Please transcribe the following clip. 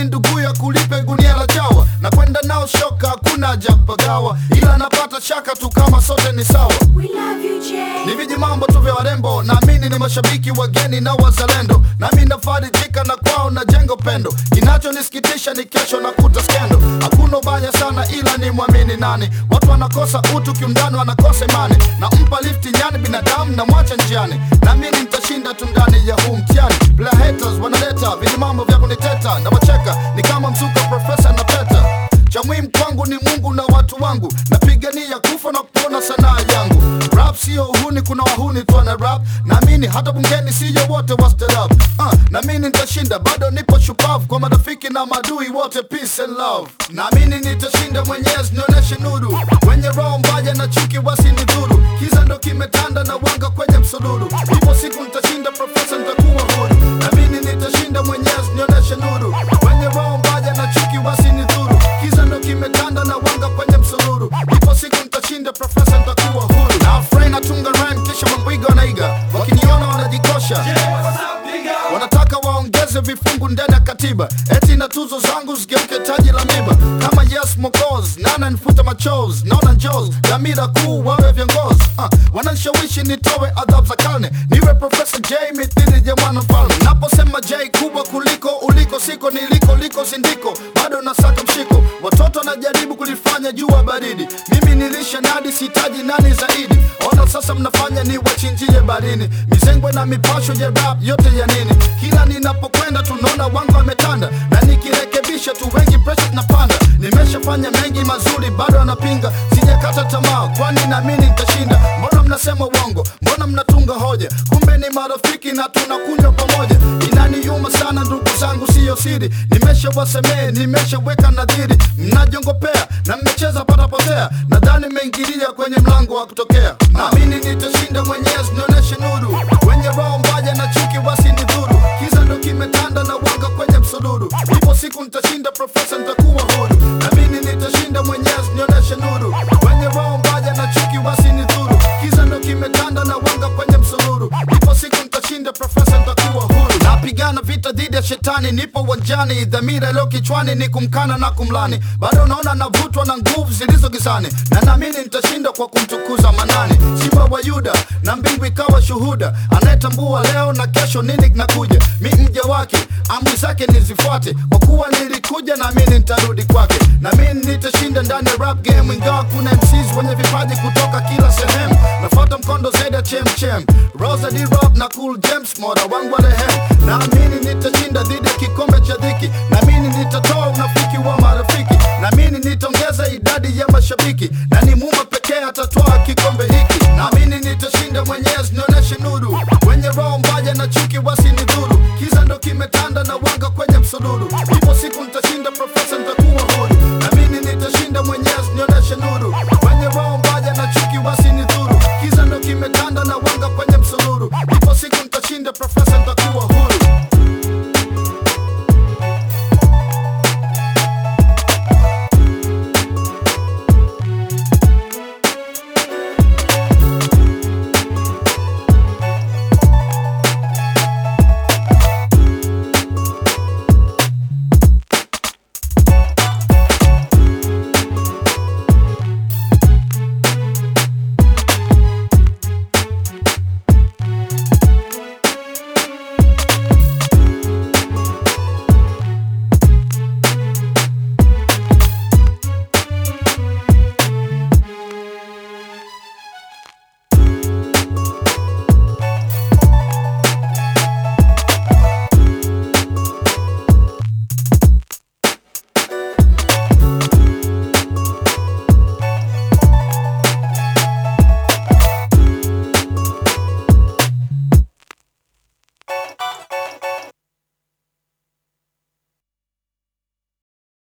mini ndugu ya kulipe gunia la chawa na kwenda nao shoka hakuna haja ya kupagawa ila napata shaka tu kama sote ni sawa We love you, Jay. ni viji mambo tu vya warembo naamini ni mashabiki wageni na wazalendo nami nafarijika na kwao na jengo pendo kinachonisikitisha ni kesho na kuta skendo hakuna ubaya sana ila ni mwamini nani watu wanakosa utu kiundani wanakosa imani na mpa lifti nyani binadamu na mwacha njiani naamini nitashinda tu ndani ya huu mtihani Bila haters wanaleta viji mambo vya kuniteta na wacheka ni kama msuka profesa na peta cha muhimu kwangu ni Mungu na watu wangu, napigania kufa na kupona sanaa yangu. Rap sio uhuni, kuna wahuni tu wana rap. Naamini hata bungeni siyo wote wastarab. Uh, naamini nitashinda, bado nipo shupavu kwa marafiki na madui wote, peace and love. Naamini nitashinda, Mwenyezi nionyeshe nuru, wenye roho mbaya na chuki wasinidhuru. Kiza ndo kimetanda na wanga kwenye msururu, ipo siku nitashinda, profesa nitakuwa huru. Naamini nitashinda, Mwenyezi nionyeshe nuru, wenye roho mbaya na chuki wasinidhuru. Kiza ndo kimetanda na wanga kwenye msururu, ipo siku nitashinda, profesa nitakuwa huru. Na afraid natunga rhyme kisha mambwiga wanaiga, wakiniona wanajikosha wanataka waongeze vifungu ndani ya katiba eti na tuzo zangu zigeuke taji la miba kama yes mokoz nana nifuta machozi naona njos dhamira kuu wawe viongozi uh, wananishawishi nitowe adhabu za karne niwe profesa j mithili ya mwanamfalme naposema j kubwa kuliko uliko siko niliko liko sindiko bado nasaka mshiko watoto wanajaribu kulifanya jua baridi mimi nilisha nadi sitaji nani zaidi ona sasa mnafanya ni wachinjie barini mizengwe na mipasho ya rap yote ya nini kila ninapokwenda tunaona wangu wametanda na nikirekebisha tu wengi pressure tunapanda nimeshafanya mengi mazuri bado anapinga sijakata tamaa kwani naamini nitashinda mbona mnasema uongo mbona mnatunga hoja kumbe ni marafiki na tunakunywa pamoja inaniuma sana ndugu zangu siyo siri nimeshawasemee nimeshaweka nadhiri mnajiongopea na mmecheza patapotea nadhani mmeingilia kwenye mlango wa kutokea naamini nitashinda mwenyezi nionyeshe nuru wenye roho mbaya na chuki wasinidhuru kiza ndo kimetanda na wanga kwenye msururu ipo siku nitashinda profesa nitakuwa huru naamini nitashinda mwenyezi nionyeshe nuru wenye roho mbaya na chuki wasinidhuru kiza ndo kimetanda na wanga kwenye msururu ipo siku nitashinda profesa nitakuwa huru napigana vita dhidi ya shetani nipo uwanjani dhamira iliyo kichwani ni kumkana na kumlani bado naona navutwa na nguvu zilizo gizani na naamini nitashinda kwa kumtukuza manani simba wa yuda na mbingu ikawa shuhuda anayetambua leo na kesho nini kinakuja mi mja wake amri zake nizifuate kwa kuwa nilikuja naamini nitarudi kwake naamini nitashinda ndani ya rap game ingawa kuna MCs wenye vipaji kutoka kila sehemu nafuata mkondo zaidi ya chemchem Rosa D Rock na Cool James mora wangu wa rehem naamini nitashinda dhidi ya kikombe cha dhiki naamini nitatoa unafiki wa marafiki naamini nitaongeza idadi ya mashabiki na ni Muumba pekee atatoa kikombe hiki naamini nitashinda mwenyezi nionyeshe nuru wenye roho mbaya na chuki wasinidhuru kiza ndo kimetanda na wanga kwenye msururu ipo siku nitashinda profesa nitakuwa huru